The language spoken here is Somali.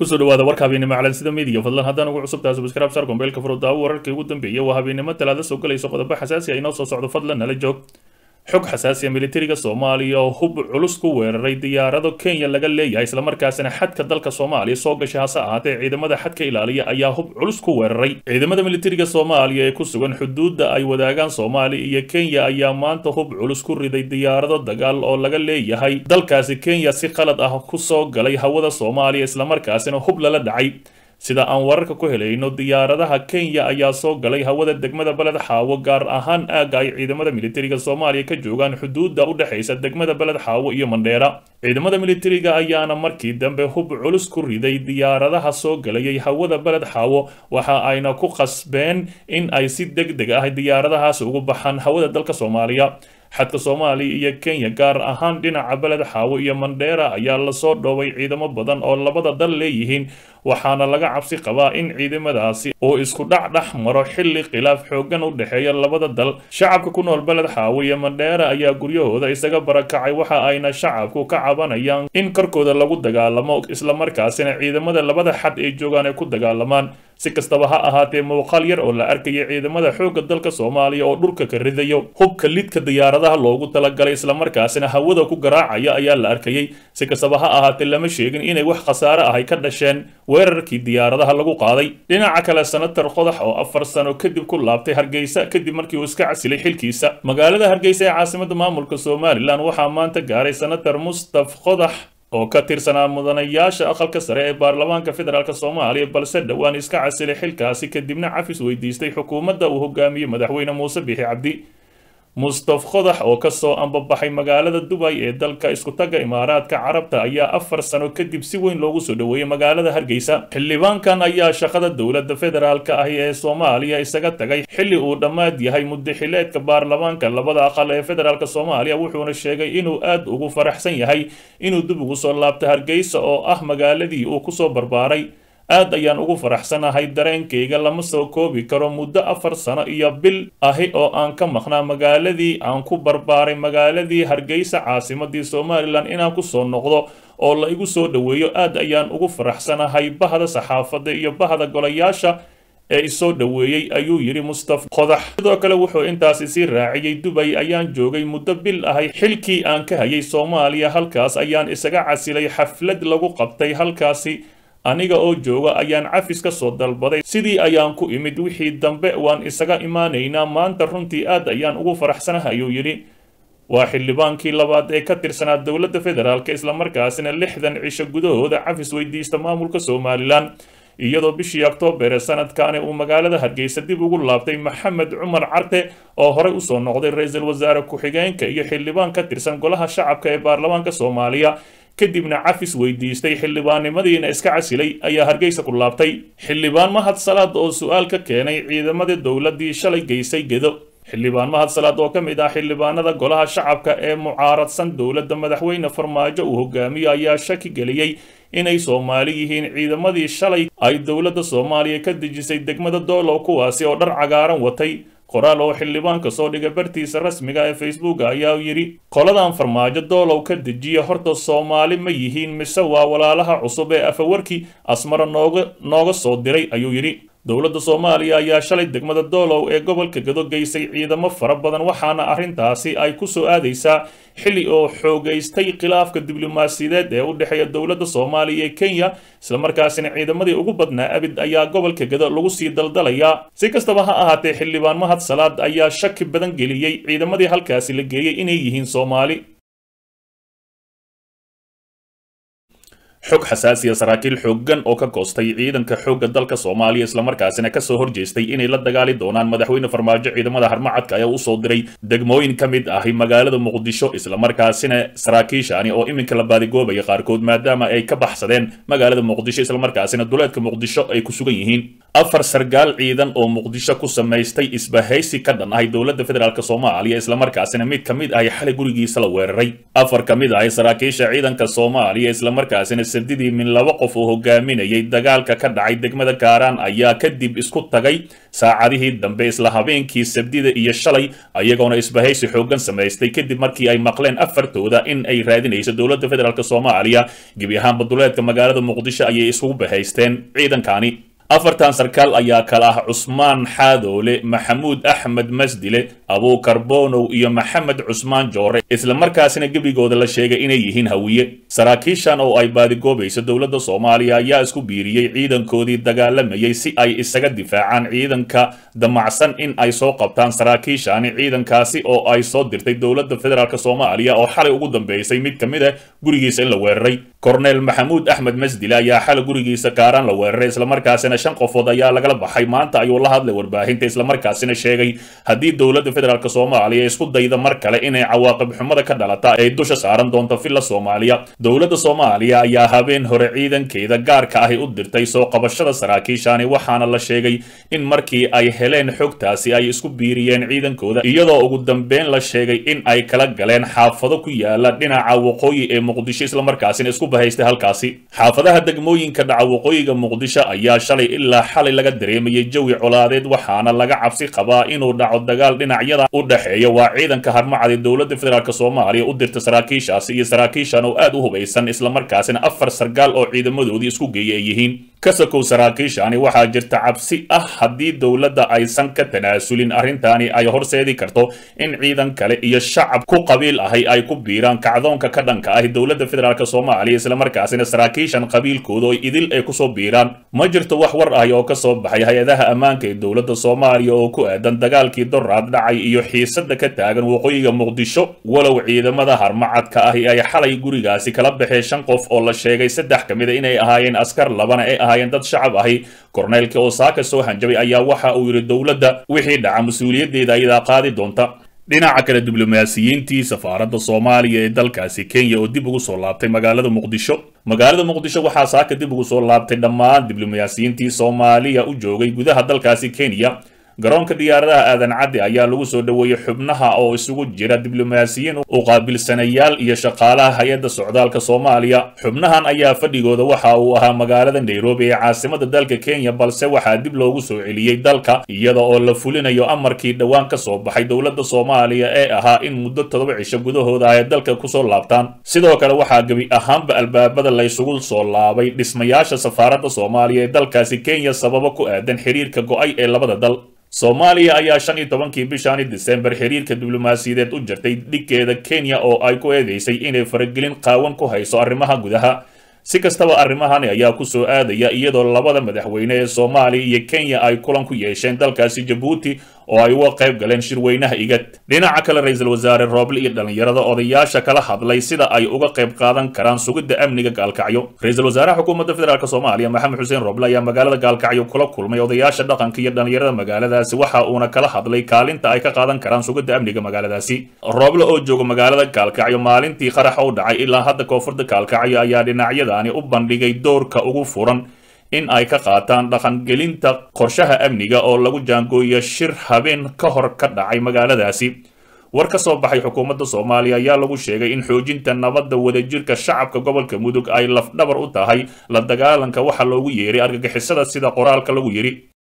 kusoo dhawaada warka habeennimo calansida midiya fadlan haddaan ugu cusubtaha subscribe sar gombeelka furudaawo wararkii ugu dambeeyay waa habeennimo talaada soo galayso qodobo xasaasi ah inoo soo socdo fadlan nala joog xog xasaasiya militariga soomaaliya oo hub culus ku weeraray diyaarado kenya laga leeyahay islamarkaasina xadka dalka soomaaliya soo gashay hase ahaatee ciidamada xadka ilaaliya ayaa hub culus ku weeraray ciidamada militariga soomaaliya ee ku sugan xuduudda ay wadaagaan soomaaliya iyo kenya ayaa maanta hub culus ku riday diyaarado dagaal oo laga leeyahay dalkaasi kenya si qalad ah ku soo galay hawada soomaaliya islamarkaasina hub lala dhacay sida aan wararka ku helayno diyaaradaha kenya ayaa soo galay hawada degmada beled xaawo gaar ahaan aagga ay ciidamada militariga soomaaliya ka joogaan xuduudda u dhexaysa degmada beled xaawo iyo mandheera ciidamada militariga ayaana markii dambe hub culus ku riday diyaaradaha soo galayay hawada beled xaawo waxa ayna ku qasbeen in ay si deg deg ah diyaaradahaas ugu baxaan hawada dalka soomaaliya xadka soomaaliya iyo kenya gaar ahaan dhinaca beled xaawo iyo mandheera ayaa lasoo dhoobay ciidamo badan oo labada dal leeyihiin waxaana laga cabsi qabaa in ciidamadaasi uu isku dhac dhex maro xilli khilaaf xooggan u dhexeeya labada dal shacabka ku nool beled xaawo iyo mandheera ayaa guryahooda isaga barakacay waxa ayna shacabku ka cabanayaan in korkooda lagu dagaalamo islamarkaasina ciidamada labada xad ay joogaan ay ku dagaalamaan si kastaba ha ahaatee muuqaal yar oo la arkaya ciidamada xoogga dalka soomaaliya oo dhulka ka ridayo hubka lidka diyaaradaha loogu talagalay islamarkaasina hawada ku garaacaya ayaa la arkayay si kastaba ha ahaatee lama sheegin inay wax khasaare ahay ka dhasheen weerarkii diyaaradaha lagu qaaday dhinaca kale senator qodax oo afar sano kadib ku laabtay hargeysa kadib markii uu iska casilay xilkiisa magaalada hargeysa ee caasimada maamulka somalilan waxaa maanta gaaray senator mustaf qodax oo ka tirsanaa mudanayaasha aqalka sare ee baarlamaanka federaalk soomaaliya balse dhowaan iska casilay xilkaasi kadibna cafis weydiistay xukuumadda uu hogaamiyey madaxweyne muuse biixi cabdi mustaf qodax oo kasoo ambabaxay magaalada dubay ee dalka iskutaga imaaraadka carabta ayaa afar sano kadib si weyn loogu soo dhoweeyey magaalada hargeysa xildhibaankan ayaa shaqada dowladda federaalk ahi ee soomaaliya isaga tagay xilli uu dhammaad yahay muddaxileedka baarlamaanka labada aqal ee federaalk soomaaliya wuxuuna sheegay inuu aad ugu faraxsan yahay inuu dib ugu soo laabto hargeysa oo ah magaaladii uu kusoo barbaaray aad ayaan ugu faraxsanahay dareenkayga lama soo koobi karo muddo afar sano iyo bil ahi oo aan ka maqnaa magaaladii aan ku barbaaray magaaladii hargeysa caasimadii somalilan inaan kusoo noqdo oo la igu soo dhoweeyo aad ayaan ugu faraxsanahay bahda saxaafadda iyo bahda golayaasha ee isoo dhoweeyey ayuu yidhi mustaf qodax sidoo kale wuxuu intaasi sii raaciyey dubay ayaan joogay muddo bil ahay xilkii aan ka hayay soomaaliya halkaas ayaan isaga casilay xaflad lagu qabtay halkaasi aniga oo jooga ayaan cafis ka soo dalbaday sidii ayaan ku imid wixii dambe waan isaga imaanaynaa maanta runtii aad ayaan ugu faraxsanaha ayuu yidhi waa xildhibaankii labaad ee ka tirsanaa dowladda federaalk islamarkaasina lixdan cisho gudahooda cafis weydiista maamulka somalilan iyadoo bishii oktoobar ee sanadkaani uu magaalada hargeysa dib ugu laabtay maxamed cumar carte oo horey usoo noqday ra-iisul wasaare ku-xigeenka iyo xildhibaan ka tirsan golaha shacabka ee baarlamaanka soomaaliya kadibna cafis weydiistay xildhibaannimadiina iska casilay ayaa hargeysa ku laabtay xildhibaan mahad salaad oo su-aal ka keenay ciidamadii dowladdii shalay geysay gedo xildhibaan mahad salaad oo ka mid ah xildhibaanada golaha shacabka ee mucaaradsan dowladda madaxweyne farmaajo uu hogaamiyo ayaa shaki geliyey inay soomaali yihiin ciidamadii shalay ay dowladda soomaaliya ka dejisay degmada doolow kuwaasi oo dhar cagaaran watay qoraal oo xildhibaanka soo dhigay bartiisa rasmiga ee facebook ayaa yidhi qoladan farmaajo doolow ka dejiya horta soomaali ma yihiin mise waa walaalaha cusub ee afawarkii asmara nooga nooga soo diray ayuu yidhi dowladda soomaaliya ayaa shalay degmada doolow ee gobolka gado geysay ciidamo fara badan waxaana arrintaasi ay ku soo aadaysaa xilli oo xoogaystay khilaafka diblomaasiyadeed ee u dhexeeya dowladda soomaaliya ee kenya islamarkaasina ciidamadii ugu badnaa abid ayaa gobolka gado lagu sii daldalayaa si kastaba ha ahaatee xildhibaan mahad salaad ayaa shaki badan geliyey ciidamadii halkaasi la geeyey inay yihiin soomaali xog xasaasiya saraakiil xooggan oo ka goostay ciidanka xoogga dalka soomaaliya islamarkaasina kasoo horjeestay inay la dagaali doonaan madaxweyne farmaajo ciidamada harmacadka ayaa usoo diray degmooyin ka mid ahi magaalada muqdisho islamarkaasina saraakiishani oo iminka la baadigoobaya qaarkood maadaama ay ka baxsadeen magaalada muqdisho islamarkaasina duleedka muqdisho ay ku sugan yihiin afar sargaal ciidan oo muqdisho ku samaystay isbahaysi ka dhan ahay dowladda federaalk soomaaliya islamarkaasina mid ka mid ahi xalay gurigiisa la weeraray afar ka mid ahi saraakiisha ciidanka soomaaliya islamarkaasina sabdidii min laba qof oo hogaaminayay dagaalka ka dhacay degmada kaaraan ayaa kadib isku tagay saacadihii dambe isla habeenkii sabdida iyo shalay ayagoona isbahaysi xooggan samaystay kadib markii ay maqleen afartooda in ay raadinayso dowladda federaalk soomaaliya gebi ahaan baduleedka magaalada muqdisho ayay isugu bahaysteen ciidankani afartan sarkaal ayaa kala ah cusmaan xaadoole maxamuud axmed masdile abuukar bonow iyo maxamed cusmaan joore islamarkaasina gebigooda la sheegay inay yihiin hawiye saraakiishan oo ay baadigoobayso dowladda soomaaliya ayaa isku biiriyey ciidankoodii dagaalamayay si ay isaga difaacaan ciidanka damacsan in ay soo qabtaan saraakiishani ciidankaasi oo ay soo dirtay dowladda federaalk soomaaliya oo xalay ugu dambeysay mid ka mid ah gurigiisa in la weeraray korneel maxamuud axmed masdile ayaa xalay gurigiisa kaaraan la weeraray islamarkaasina shan qofood ayaa lagala baxay maanta ayuu la hadlay warbaahinta islamarkaasina sheegay haddii dowladda federaalk soomaaliya isku dayda mar kale inay cawaaqib xumada ka dhalata ay dusha saaran doonto villa soomaaliya dowladda soomaaliya ayaa habeen hore ciidankeeda gaarka ahi u dirtay soo qabashada saraakiishani waxaana la sheegay in markii ay heleen xogtaasi ay isku biiriyeen ciidankooda iyadoo ugu dambeyn la sheegay in ay kala galeen xaafado ku yaala dhinaca waqooyi ee muqdisho islamarkaasina isku bahaystay halkaasi xaafadaha degmooyinka dhaca waqooyiga muqdisho ayaa shalay ilaa xalay laga dareemayay jawi colaadeed waxaana laga cabsi qabaa inuu dhaco dagaal dhinacyada u dhexeeya waa ciidanka harmacada dowladda federaalk soomaaliya u dirta saraakiishaasi iyo saraakiishan oo aad u hubaysan islamarkaasina afar sargaal oo ciidamadoodii isku geeya ay yihiin kasakow saraakiishani waxaa jirta cabsi ah haddii dowladda aysan ka tanaasulin arrintaani ay horseedi karto in ciidan kale iyo shacab ku qabiil ahi ay ku biiraan kacdoonka ka dhanka ahi dowladda federaalk soomaaliya islamarkaasina saraakiishan qabiilkooda oo idil ay kusoo biiraan ma jirto wax war ahi oo ka soo baxay hay-adaha ammaanka ee dowladda soomaaliya oo ku aadan dagaalkii doraad dhacay iyo xiisada ka taagan waqooyiga muqdisho walow ciidamada harmacadka ahi ay xalay gurigaasi kala baxeen shan qof oo la sheegay saddex ka mid a inay ahaayeen askar labana ay ahaayeen dad shacab ahi korneelka oo saaka soo hanjabay ayaa waxa uu yidhi dowladda wixii dhaca mas-uuliyaddeeda ayadaa qaadi doonta dhinaca kale diblomaasiyiintii safaaradda soomaaliya ee dalkaasi kenya oo dib ugu soo laabtay magaalada muqdisho magaalada muqdisho waxaa saaka dib ugu soo laabtay dhammaan diblomaasiyiintii soomaaliya u joogay gudaha dalkaasi kenya garoonka diyaaradaha aadan cadde ayaa lagu soo dhoweeyey xubnaha oo isugu jira diblomaasiyiin u qaabilsanayaal iyo shaqaalaha hay-adda socdaalka soomaaliya xubnahan ayaa fadhigooda waxa uu ahaa magaalada nairobi ee caasimada dalka kenya balse waxaa dib loogu soo celiyey dalka iyada oo la fulinayo amarkii dhowaan ka soo baxay dowladda soomaaliya ee ahaa in muddo todoba cisho gudahooda ay dalka kusoo laabtaan sidoo kale waxaa gebi ahaanba albaabada laysugu soo laabay dhismayaasha safaaradda soomaaliya ee dalkaasi kenya sababo ku aadan xiriirka go-ay ee labada dal soomaaliya ayaa shan iyo tobankii bishani disembar xiriirka diblomaasiyadeed u jirtay dhigkeeda kenya oo ay ku eedeysay inay faragelin qaawan ku hayso arrimaha gudaha si kastaba arrimahani ayaa ku soo aadaya iyadoo labada madaxweyne ee soomaaliya iyo kenya ay kulan ku yeesheen dalkaasi jabuuti oo ay uga qayb galeen shirweynaha igad dhinaca kale ra-iisul wasaare rooble iyo dhallinyarada odayaasha kala hadlay sida ay uga qayb qaadan karaan sugidda amniga gaalkacyo ra-iisul wasaaraha xukuumadda federaalk soomaaliya maxamed xuseen rooble ayaa magaalada gaalkacyo kula kulmay odayaasha dhaqanka iyo dhallinyarada magaaladaasi waxa uuna kala hadlay kaalinta ay ka qaadan karaan sugidda amniga magaaladaasi rooble oo jooga magaalada gaalkacyo maalintii qaraxa u dhacay ilaa hadda koonfurda gaalkacyo ayaa dhinacyadaani u bandhigay doorka ugu furan in ay ka qaataan dhaqangelinta qorshaha amniga oo lagu jaangooyo shir habeen ka hor ka dhacay magaaladaasi war ka soo baxay xukuumadda soomaaliya ayaa lagu sheegay in xoojinta nabadda wadajirka shacabka gobolka mudug ay lafdhabar u tahay la dagaalanka waxa loogu yeeray argagixisada sida qoraalka lagu yidhi